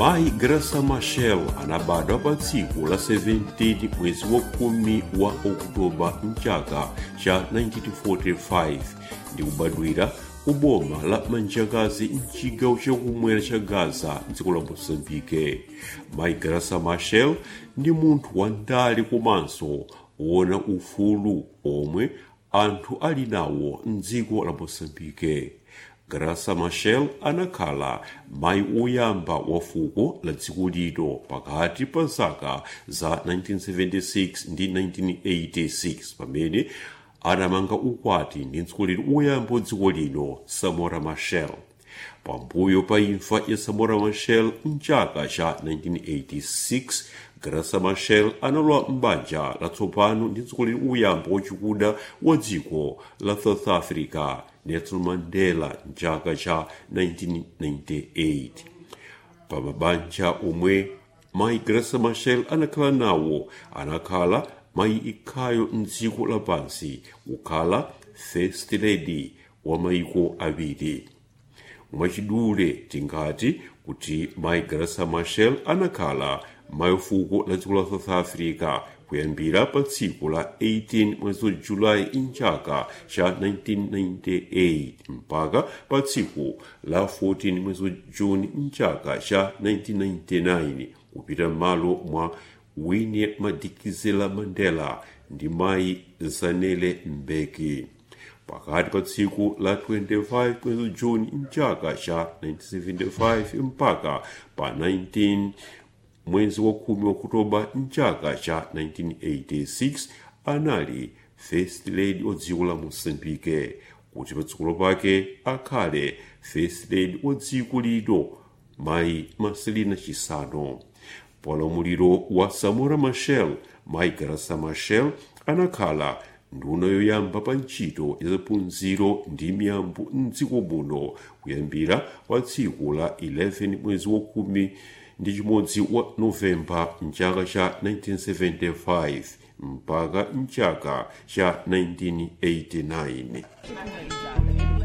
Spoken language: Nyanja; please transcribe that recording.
mayi grasa machel anabadwa pa tsiku la 17 mwezi wa khumi wa okutoba mchaka cha 1945 ndi kubadwira ku boma la manjakazi mchigawo chakumwera cha gaza mdziko la mosambike mayi grasa machel ndi munthu wandale komanso wona ufulu omwe anthu ali nawo mdziko la mosambike grasa machel anakhala mayi woyamba wa fuko la dziko lino pakati pa zaka za 1976 ndi 1986 pamene anamanga ukwati ndi mtsogoleri woyamba wa dziko lino samora machel pambuyo pa imfa ya samora machel mchaka cha 1986 grasa machel analowa m'banja latsopano ndi mtsogoleri woyamba wachikuda wa dziko la south africa nelson mandela mchaka cha 1998 pa mabanja omwe mayi grasa machel anakhala nawo anakhala mayi ikhayo mdziko lapansi kukhala first lady wa mayiko awiri mwachidule tingati kuti mayi grasa machel anakhala mayi fuko la dziko la south africa kuyambira pa tsiku la 18 mwezi wa julayi mchaka cha 1998 mpaka pa tsiku la 14 mwezi wa juni mchaka cha 1999 kupita m'malo mwa winnie madikizela mandela ndi mayi zanele mbeki pakati pa tsiku la 25 mwezi juni mchaka cha 1975 mpaka pa 19 mwezi wa khumi wa okutoba mchaka cha 1986 anali first lady wa dziko la mosambike kuti patsikulo pake akhale first lady wa dziko lino mayi marcelina chisano pa ulamuliro wa samora machel mayi grasa machel anakhala nduna yoyamba pa ntchito ya zaphunziro ndi miyambo mdziko muno kuyambira pa tsiku la 11 mwezi wa khumi ndi chimodzi wa novemba mchaka cha 1975 mpaka mchaka cha 1989